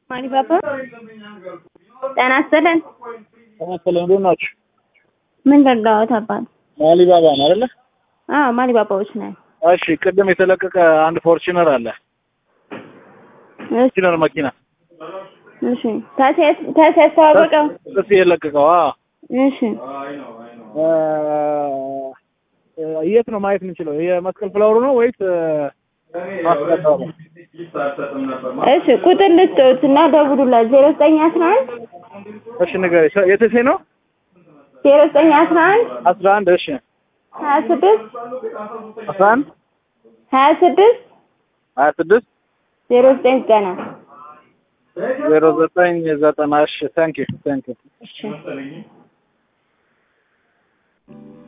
ማሊባባ ጤና ይስጥልን። ጤና ይስጥልን። እንዴት ናችሁ? ምን ልርዳዎት አባት? ማሊባባ ነው አይደለ? አዎ ማሊባባዎች ነን። እሺ፣ ቅድም የተለቀቀ አንድ ፎርቹነር አለ። እሺ ፎርቹነር መኪና እሺ። ታሲያስ ታሲያስ ተዋወቀው። እሱ የለቀቀው። አዎ እሺ እ፣ የት ነው ማየት የምንችለው? የመስቀል ፍላወሩ ነው ወይስ ማስቀጠሩ? እሺ ቁጥር ልስጥዎት እና ደውሉላት ዜሮ ዘጠኝ አስራ አንድ እሺ ንገረኝ። የተሴ ነው ዜሮ ዘጠኝ አስራ አንድ አስራ አንድ እሺ ሀያ ስድስት አስራ አንድ ሀያ ስድስት ሀያ ስድስት ዜሮ ዘጠኝ ዘጠና ዜሮ ዘጠኝ ዘጠና እሺ ታንኪ ታንኪ እሺ